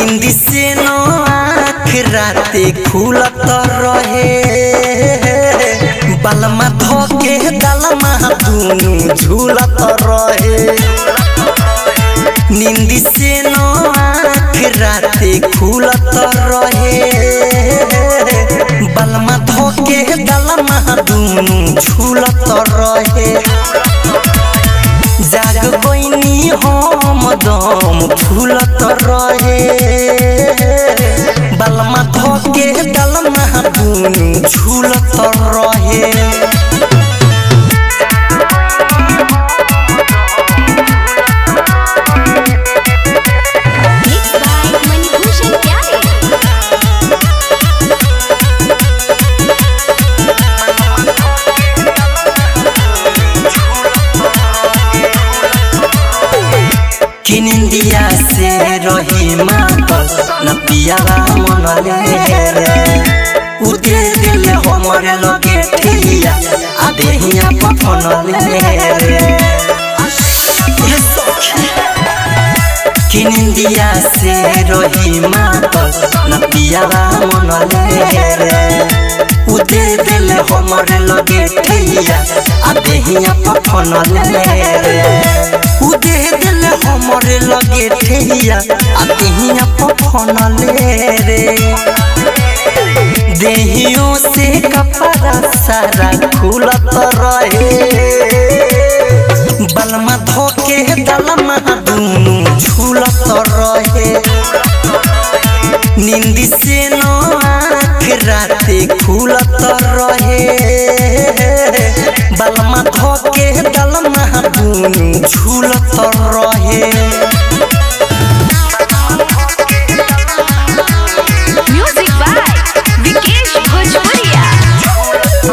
नींद से न आँख राते खुलत रहे बलमा धोके दलमा दुनु झूलत रहे नींद से न आँख राते खुलत रहे बलमा धोके दलमा दुनु झूलत रहे जाग गईनी हम दम फूलत रहे बलमा धोके दलमा दुनु झूलत रहे Mixed by Manibhushan Pyare. किनिंदिया से रही मातल न पियावा मन रे उदे दिल हमरे लगे ठिया आ देहिया पफन रे ये सखी किनिंदिया से रही मातल न पियावा मन रे उदे दिल हमरे लगे ठिया आ देहिया पफन रे उदे दिल हमरे लगे ठेहिया आ देहिया पफन रे देहियों से कपड़ा सारा खुलत रहे बलमा धोके दलमा दुनु झूलत रहे नींद से न आँख राते खुलत रहे बलमा धोके दलमा दुनु झूलत रहे Music by Vikesh Bhojpuria.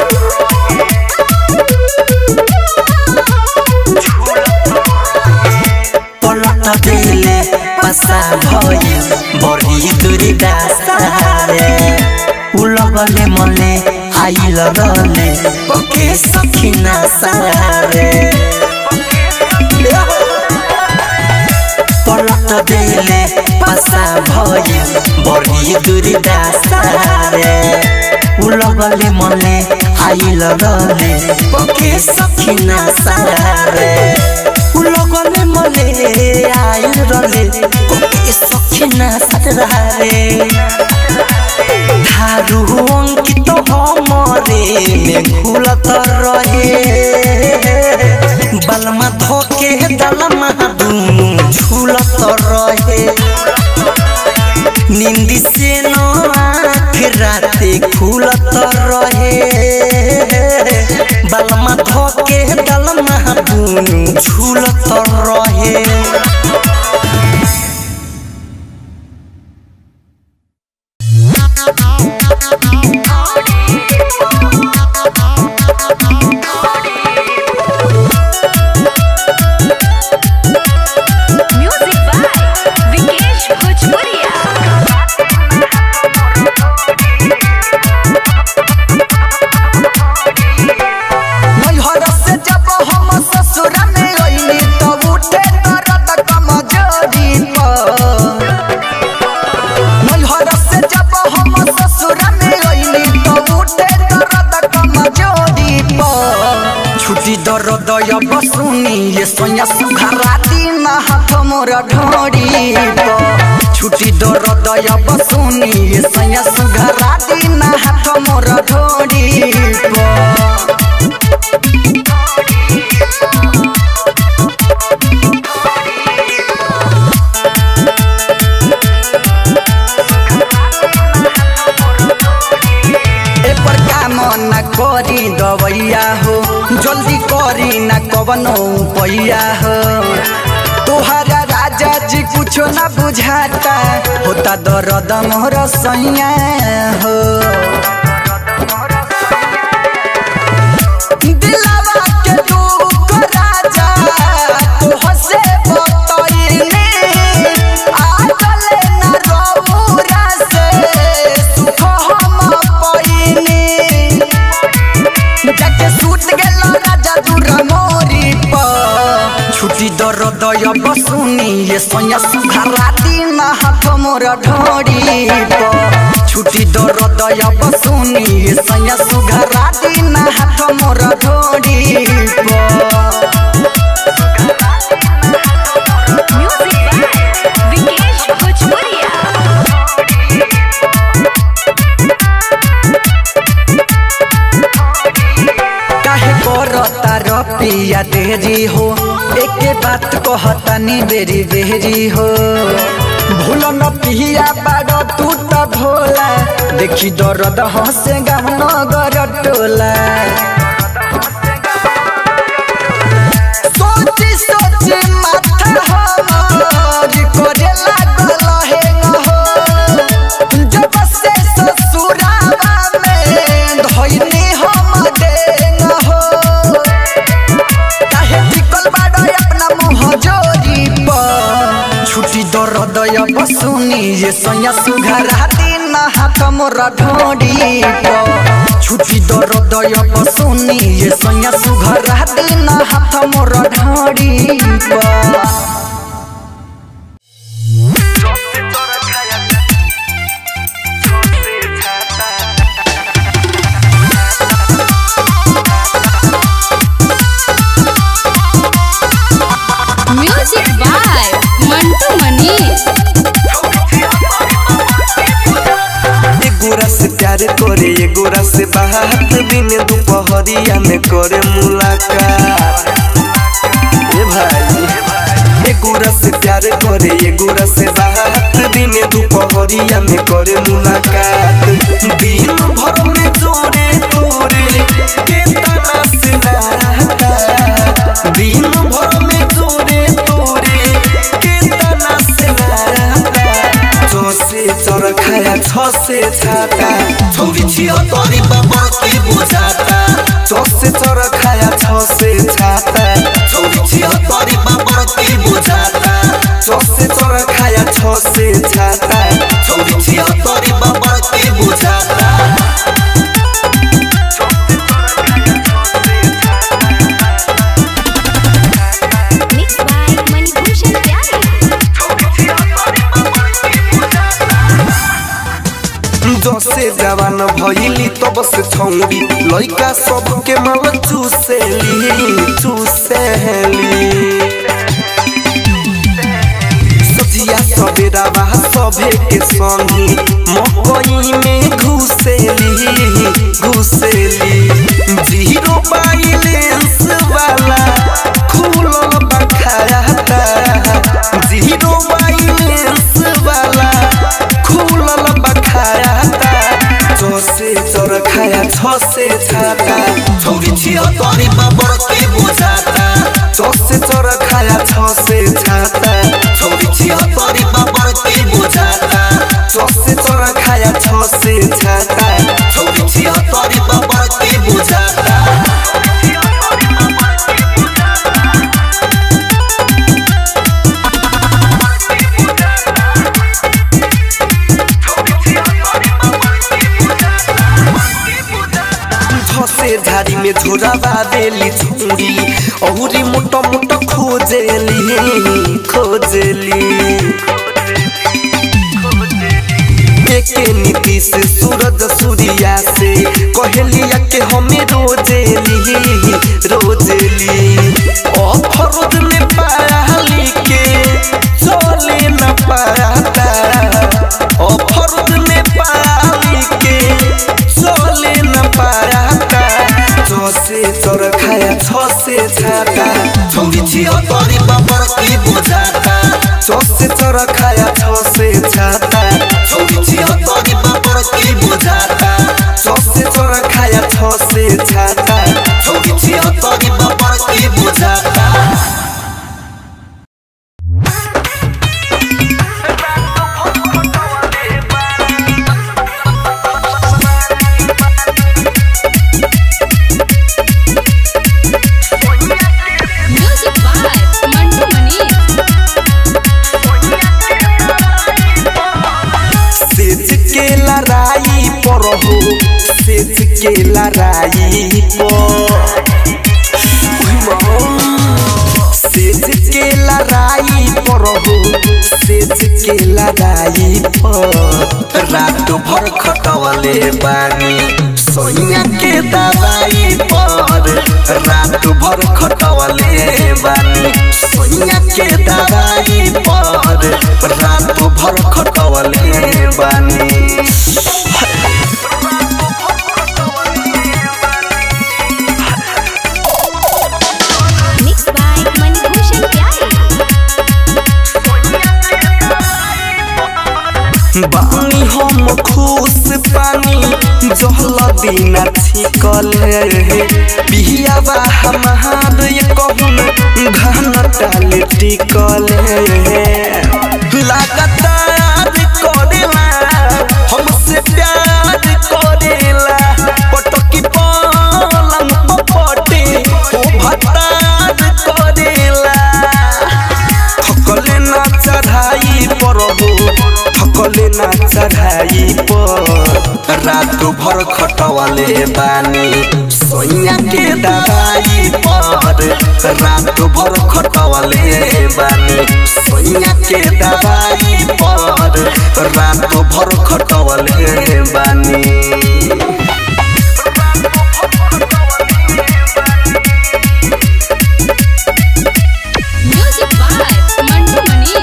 पलट देले पसा भइल बढी दूरी दासारे उलगले मले आइल रले पके सखिना सारे पलट देले पसा भइल बढी दूरी दासारे उलगले मले आइल रले पके सखिना सारे उलगले मले आइल रले पके सखिना सारे थारू अंकित हमरे में घुलत रहे बलमा धोके दलमा दुनु झूलत रहे नींद से न आँख राते खुलत रहे बलमा धोके दलमा दुनु झूलत रहे Music by Vikesh Bhojpuria. नैहर से जब हम ससुर में अइनी तब उठे दर्द कमजोरी पर नैहर से जब हम ससुर में अइनी तब उठे दर्द कमजोरी पर छुट्टी दर्द अब सुनी ये सोया सुघरा दिन हाथ मोर ढोरी पर छुट्टी दर्द अब सुनी ये सोया सुघरा दिन हाथ मोर ढोरी पर एपर काम न करी दवैया हो जल्दी करी न कवनो पैया हो तोहरा राजा जी कुछो न बुझाता होता दर्द मोर सैया हो दिलावा के दुख राजा तोह से बतइने आगले न रौरा से सुख हम पइने जाके सूत गेल राजा दूर मोरी पर छुट्टी छुटी दरदय बसुनी ये सैया सुघरा दिन हाथ मोर ढोड़ी प छुटी दरदय बसुनी ये सैया सुघरा दिन हाथ मोर ढोड़ी प म्यूजिक बाय विकेश भोजपुरिया काहे करता रपिया देरी हो एके बात कहतनी बेरी बेरी हो भूल न पिया बाड़ तू त भोला देखी दर्द हसे गाम नगर टोला सोची सोची माथा हमर करे लागल हे हो जब से ससुरावा में धइनी हम डेंग हो काहे टिकल बाड़ो अपना मुँह जोरी पर छुटी दरदय बसुनी ये सैया सुघरा दिन हाथ मोर ढोड़ी पर छुटी दरदय बसुनी ये सैया सुघरा दिन हाथ मोर ढोड़ी पर म्यूजिक बाय मंटू मनीष एगोरा से प्यार करे एगोरा से बात दिन दोपहरिया में करे मुलाकात ए भाई एगोरा से प्यार करे एगोरा से बात दिन दोपहरिया में करे मुलाकात दिन भर में जोरे तोरे के तना से नाता दिन भर में जोरे तोरे के तना से नाता जसे चर खाया छ से छाता छोरी छियो तोरी बाबा की बुझाता जसे चर खाया छ से छाता छोरी छियो तोरी बाबा की बुझाता जसे चर खाया छ से छाता छोरी छियो तोरी बाबा की बुझाता मिक्स बाय मणिभूषण प्यारे जसे जवान भइली तब से छौरी लइका सबके माल चुसेली चुसेली सजिया सबेरा बा सभे के संगी मकई में घुसेली घुसेली जीरो बैलेंस वाला खुलल बखाता जीरो बैलेंस वाला खुलल बखाता जसे चर खाया छ से छाता छोरी छियो तोरी बाबर के बुझाता जसे चर खाया छ से छाता छोरी छियो तोरी बाबर के बुझाता जसे चर खाया छ से छाता छोरी छियो तोरी बाबर के बुझाता धसे झाड़ी में झोरावा देली छुरी औरी मोटा मोटा खोजेली खोजेली एके नीतीश सूरज सूर्या से कहलिया के हमें रोजेली रोजेली अफरोज में पाली के चले न पाता अफरोज में पाली के चले न पाता जसे चर खाया छ से छाता छोरी छियो तोरी बाबर की बुझाता जसे चर खाया छ से छाता छोरी छियो तोरी बाबर की बुझाता जसे चर खाया छ से छाता छोरी छियो तोरी बाबर की बुझाता म्यूजिक बाय मंटू मनीष सेज के लड़ाई पर हो सेज के लड़ाई पर सेज के लड़ाई पर हो सेज के लड़ाई पर रात भर खटवले बानी सोनिया के दवाई पर रात भर खटवले बानी सोनिया के दवाई पर रात भर खटवले बानी Mixed by Manibhushan Pyare. बानी हम खुश पानी जहल दिन छिकले बिहियावा हमार ये कहून घन टाल टिकले लगातार करेला हमसे प्यार करेला पटकी पलंग पपटे ओ भतार करेला थकले ना चढ़ाई पर हो थकले ना चढ़ाई पर रात भर खटवले बानी सोइया के दवाई पर रात भर खटवले बानी सोइया के दवाई पर रात भर खटवले बानी Music by Mantu Mani.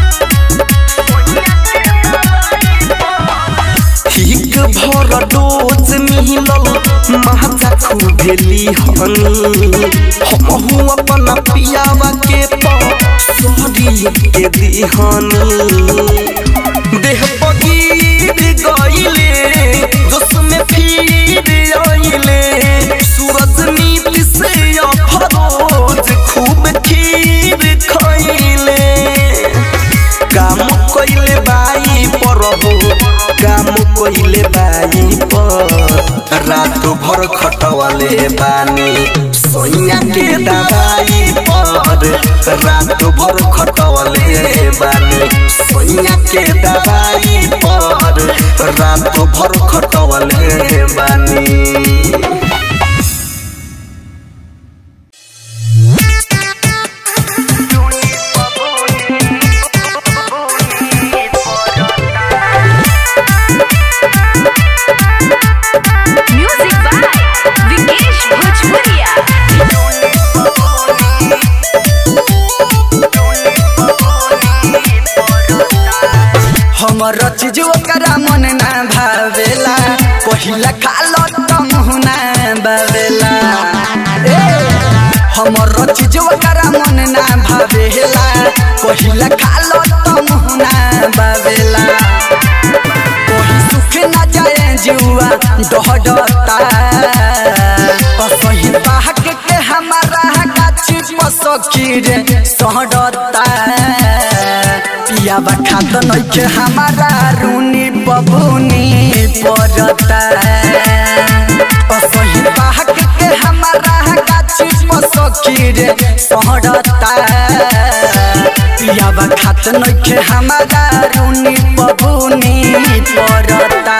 ठीक भर डोज मिलल महाजा खुबेली हनी हमहू अपन पियावा के परी के दिहनी देह बगीर गईले जोश में फिर आइले सूरज नीति से अफरोज खूब खीर खइले काम कइले बाई पर हो काम कइले बाई पर रात भर खटवले बानी सोइया के दवाई पर रात भर खटवले बानी सोइया के दवाई पर रात भर खटवले बानी Music by Vikesh Bhojpuria. हमर चीज ओकरा मन ना भावेला पहिला खालो तम हुना बावेला ए, हमर चीज ओकरा मन ना भावेला पहिला खालो तम हुना बावेला कोही सुख ना जाए जुआ डहडता असही बाहक के हमारा गाछी पसखी रे सहडता पियाबा खात नइखे हमारा रुनी बबुनी परता असही बाहक के हमारा गाछी पसखी रे सहडता पियाबा खात नइखे हमारा रुनी बबुनी परता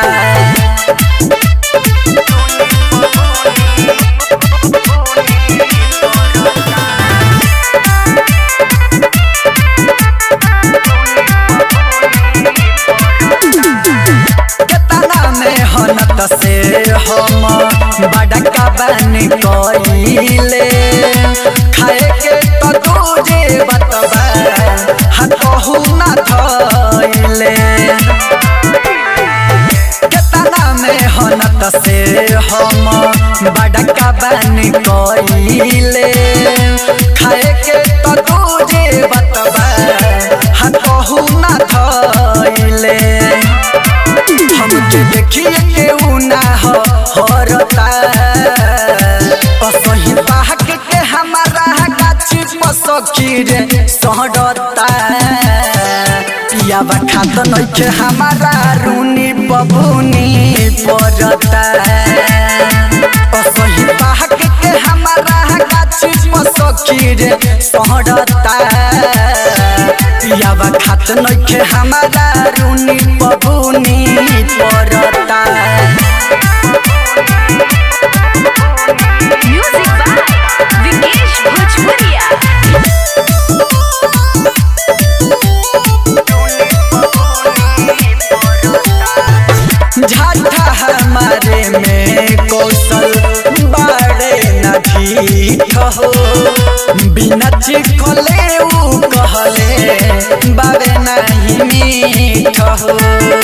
केतना मेहनत से हम बड़का बन कइले खाए के तो तुझे बतबा हतहु न धइले केतना मेहनत से हम बड़का बन कइले खाए के तो तुझे बतबा हतहु न धइले हमके देखिए केहू ना हो हरता असही बाहक के हमारा गाछी पसखी रे सहडता पियाबा खात नइखे हमारा रुनी बबुनी परता असही बाहक के हमारा गाछी पसखी रे सहडता पियाबा खात नइखे हमारा रुनी बबुनी परता Music by Vikesh Bhojpuria. चिखले ऊ कहले बाबे नहीं मीठ हो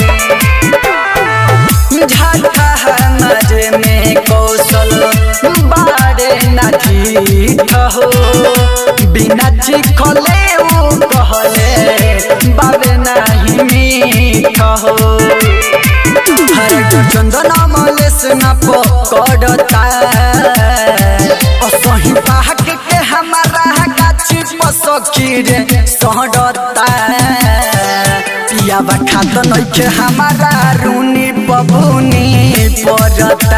झाटा नजे में कौशल बाड़े न जीठ हो बिना चिखले ऊ कहले बाबे नहीं मीठ हो हर चंदन मलेस न पकड़ता असही बाहक के हमारा गाछी पसखी रे सहडता पियाबा खात नइखे हमारा रूनी बबुनी पड़ता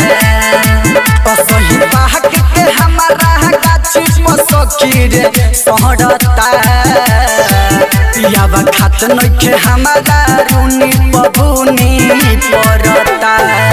असही बाहक के हमारा गाछी पसखी रे सहडता पियाबा खात नइखे हमारा रूनी बबुनी पड़ता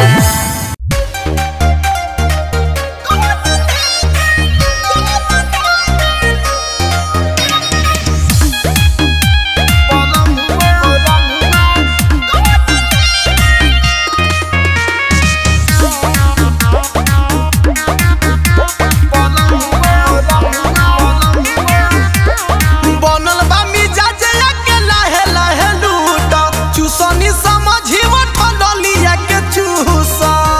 बनल बा मिजाज के लाहे लाहे लूट चूसनी समझी ठंडलिया के चूस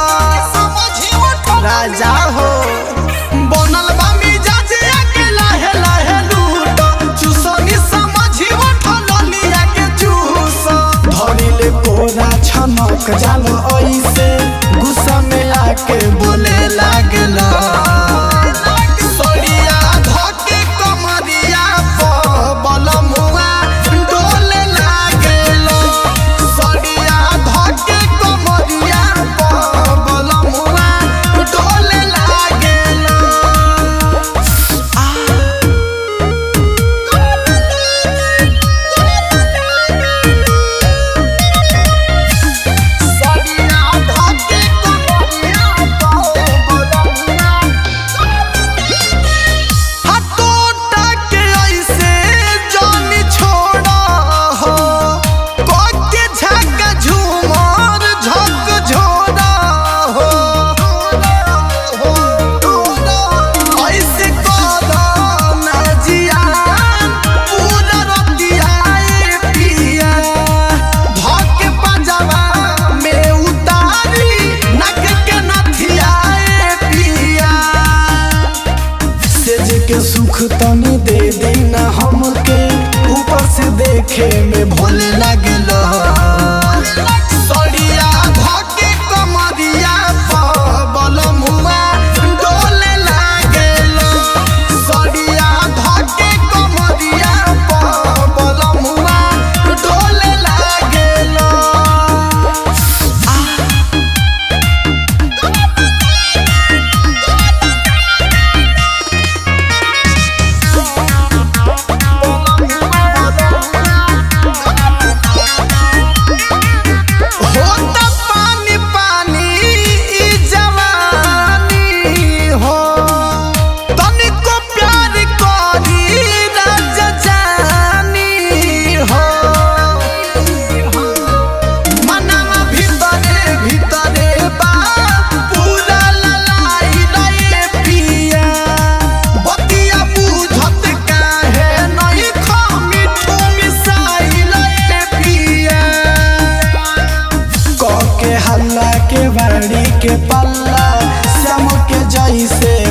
राजा हो बनल बा मिजाज के लाहे लाहे लूट चूसनी समझी ठंडलिया के चूस धरिले कोरा छनक जाल ऐसे गुस्सा में आके बोले लागला सड़िया धके कमरिया प बलमुआ डोले लागेलो सड़िया धके कमरिया प बलमुआ डोले लागेलो सड़िया धके कमरिया प बलमुआ हटोटा के ऐसे जानी छोड़ा हो कोके झक झूमर झक झोड़ा हो ऐसे करा ना जिया पूरा रतिया ए पिया धक पंजवा में उतारी नक के नथिया ए पिया सेज के सुख तनी दे देना हमके ऊपर से देखे में भोले लागल सड़िया धके कमरिया प बलमुआ डोले लागल सड़िया धके कमरिया प बलमुआ डोले लागल होता पानी पानी ई जवानी हो तनिको प्यार करी राजा जानी हो मनवा भीतरे भीतरे बा पूरा ललाई लए पिया बतिया बुझत काहे नहीं खा मिठू मिसाई लए पिया के हल्ला के बाड़ी के पल्ला श्याम के जैसे